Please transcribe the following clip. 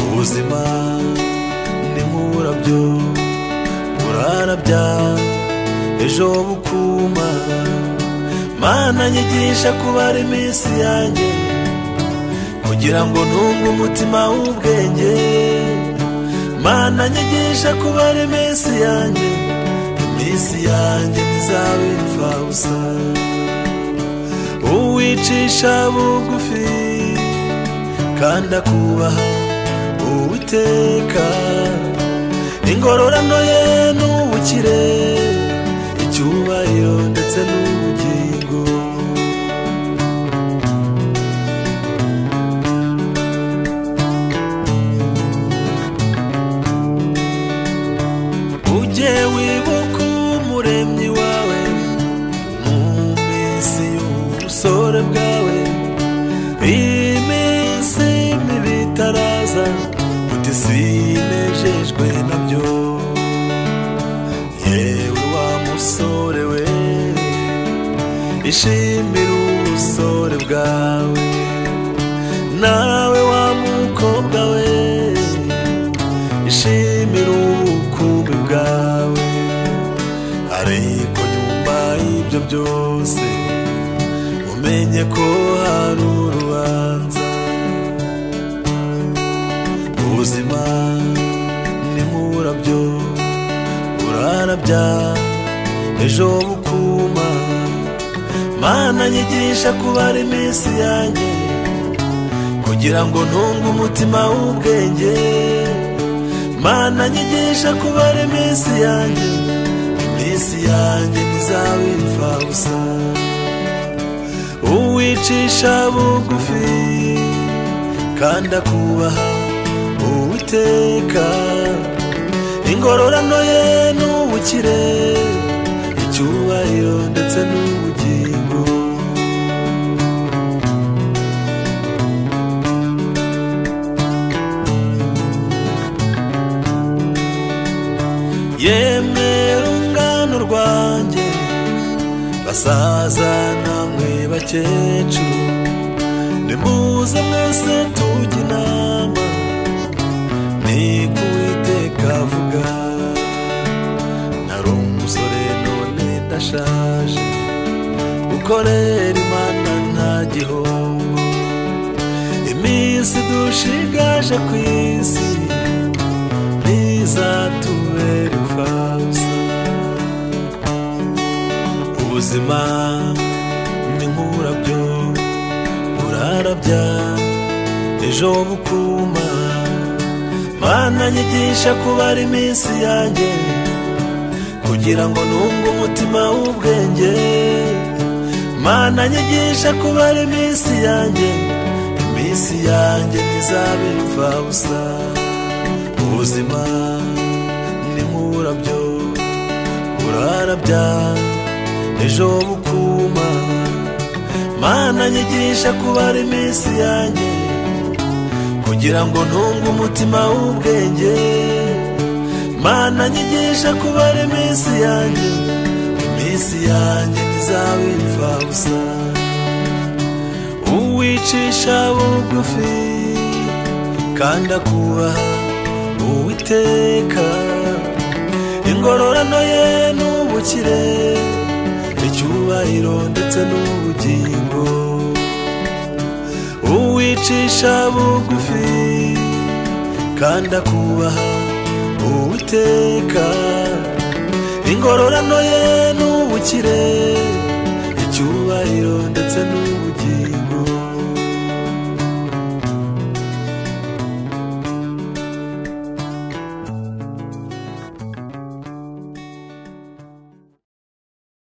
ubuzima ni nk'uburabyo burarabya ejo bukuma mana nyigisha kubara iminsi yanjye kugira ngo ntunge umutima w'ubwenge mana nyigisha kubara iminsi yanjye iminsi yanjye ntizaba imfabusa uwicisha bugufi kandi akubaha uwiteka ingororano ye ni ubukire icyubahiro ndetse n'ubugingo ujye wibuka umuremyi wawe mu minsi y'ubusore bwawe iminsi mibi itaraza utinejejwe nabyo yewe wa musore we ishimira ubusore bwawe nawe wa mukobwa we ishimira ubukumbi bwawe ariko nyuma y'ibyo byose umenye ko hari urubanza ubuzima ni nk'uburabyo burarabya ejo bukuma mana nyigisha kubara iminsi yanjye kugira ngo ntunge umutima w'ubwenge mana nyigisha kubara iminsi yanjye iminsi yanjye ntizaba imfabusa uwicisha bugufi kandi akubaha uwiteka ingororano ye ni ubukire icyubahiro ndetse n'ubugingo yemwe rungano rwanjye basaza namwe bakecuru nimuze mwese tujye inama ni ku Uwiteka avuga nari umusore none ndashaje ukorera imana nta gihombo iminsi dushigaje ku isi ntizatubere imfabusa ubuzima ni nk'uburabyo burarabya ejo bukuma mana nyigisha kubara iminsi yanjye kugira ngo nunge umutima w'ubwenge mana nyigisha kubara iminsi yanjye iminsi yanjye ntizaba imfabusa ubuzima ni nk'uburabyo burarabya ejo bukuma mana nyigisha kubara iminsi yanjye kugira ngo ntunge umutima w'ubwenge mana nyigisha kubara iminsi yanjye iminsi yanjye ntizaba imfabusa uwicisha bugufi kandi akubaha uwiteka ingororano ye ni ubukire icyubahiro ndetse n'ubugingo uwicisha bugufi kandi akubaha uwiteka ingororano ye ni ubukire icyubahiro ndetse n'ubugingo